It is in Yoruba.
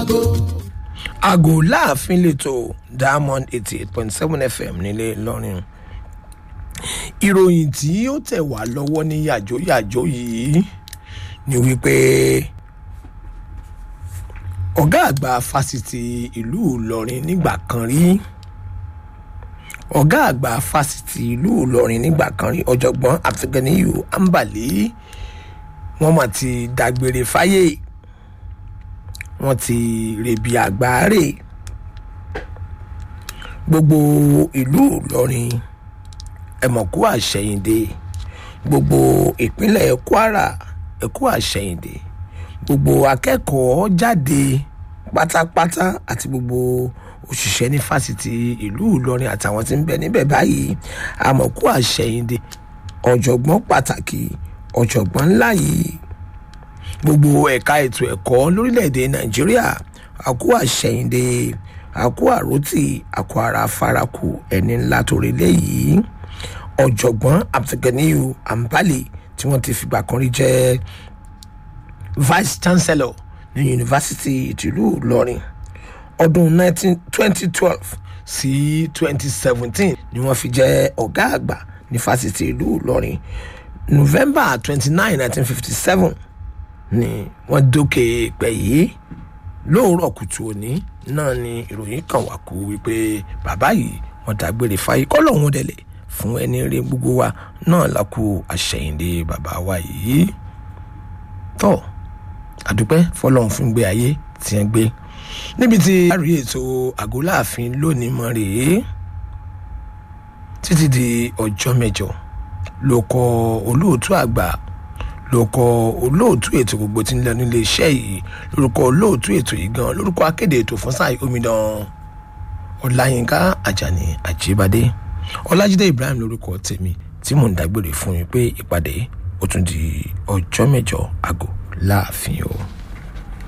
àgò. àgò láàfin lẹ́tọ̀ diamond eighty eight point seven fm nílé ìlọrin ìròyìn tí ó tẹ̀ wá lọ́wọ́ ní yàjóyàjó yìí ni wípé ọ̀gá àgbà fásitì ìlú ìlọrin nígbà kan rí ọ̀gá àgbà fásitì ìlú ìlọrin nígbà kan rí ọ̀jọ̀gbọ́n àfẹ̀gẹ́niyù ambali wọ́n mà ti dágbére fáyé wọ́n ti rèébi àgbáre gbogbo ìlú ìlọrin ẹ̀mọ̀kú àṣẹyìndé gbogbo ìpínlẹ̀ kwara ẹ̀kú àṣẹyìndé gbogbo akẹ́kọ̀ọ́ jáde pátápátá àti gbogbo òṣìṣẹ́ ní fásitì ìlú ìlọrin àtàwọn tí ń bẹ níbẹ̀ báyìí àmọ̀kú àṣẹyìndé ọ̀jọ̀gbọ́n pàtàkì ọ̀jọ̀gbọ́n ńlá yìí gbogbo ẹ̀ka ètò ẹ̀kọ́ lórílẹ̀‐èdè nàìjíríà àkú àṣẹyìndé àkú àròtì àkú ara faraku ẹni ńlá torí léyìí ọ̀jọ̀gbọ́n abdulganiyu ambali tí wọ́n ti fìgbà kan rí jẹ́ vice chancellor ní yunifásitì ìtìlú ìlọrin ọdún 2012 sí 2017 ni wọ́n fi jẹ́ ọ̀gá àgbà ní fásitì ìlú ìlọrin november 29 1957 ni wọ́n dókè pẹ̀ yìí lóòrọ̀ kùtù òní náà ni ìròyìn kan wà kú wípé bàbá yìí wọ́n dágbére fáyé kọ́ lọ́hún délẹ̀ fún ẹni rí gbogbo wa náà lákú àṣẹyìndé bàbá wa yìí tọ́ àdúpẹ́ fọlọ́run fún gbé ayé tí wọ́n gbé níbi tí a rí ètò àgọ́láàfin lónìí mọ́ rèé títí di ọjọ́ mẹ́jọ ló kọ olóòtú àgbà ló kọ olóòtú ètò gbogbo tí ń lọ nílé iṣẹ́ yìí lórúkọ olóòtú ètò yìí gan lórúkọ akéde ètò fún sáà omidan ọláyínká àjàní àjíbádé ọlájídé ibrahim lórúkọ tèmi tí mò ń dágbére fún yín pé ìpàdé ó tún di ọjọ́ mẹ́jọ àgọ́ láàfin o.